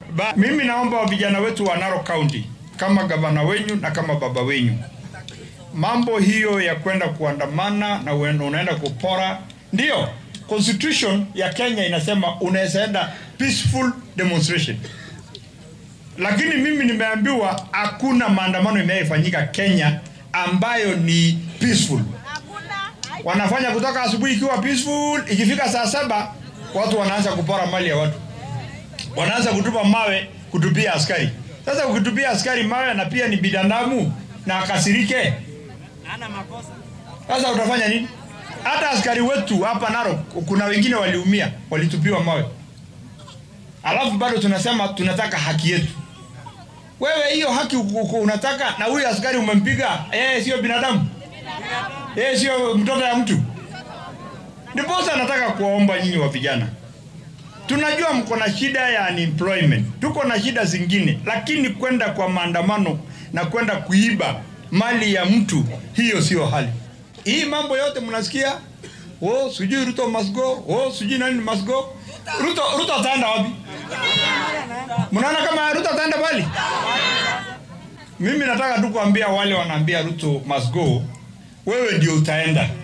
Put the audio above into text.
Ba, mimi naomba vijana wetu wa Narok County kama gavana wenyu na kama baba wenyu, mambo hiyo ya kwenda kuandamana na uenda- unaenda kupora, ndio constitution ya Kenya inasema unaweza enda peaceful demonstration, lakini mimi nimeambiwa hakuna maandamano imeyafanyika Kenya ambayo ni peaceful. Wanafanya kutoka asubuhi ikiwa peaceful, ikifika saa saba watu wanaanza kupora mali ya watu wanaanza kutupa mawe kutupia askari. Sasa ukitupia askari mawe na pia ni binadamu na akasirike, sasa utafanya nini? Hata askari wetu hapa Narok kuna wengine waliumia, walitupiwa mawe, alafu bado tunasema tunataka haki yetu. Wewe hiyo haki uku- uku- unataka, na huyu askari umempiga, yeye sio binadamu, yeye sio mtoto ya mtu. Ndiposa nataka kuwaomba nyinyi wa vijana Tunajua mko na shida ya unemployment, tuko na shida zingine, lakini kwenda kwa maandamano na kwenda kuiba mali ya mtu, hiyo sio hali. Hii mambo yote mnasikia, oh, sijui Ruto must go, oh, sijui nani must go. Ruto, Ruto ataenda wapi? Mnaona kama Ruto ataenda bali? Mimi nataka tu kuambia wale wanaambia Ruto must go, wewe ndio utaenda.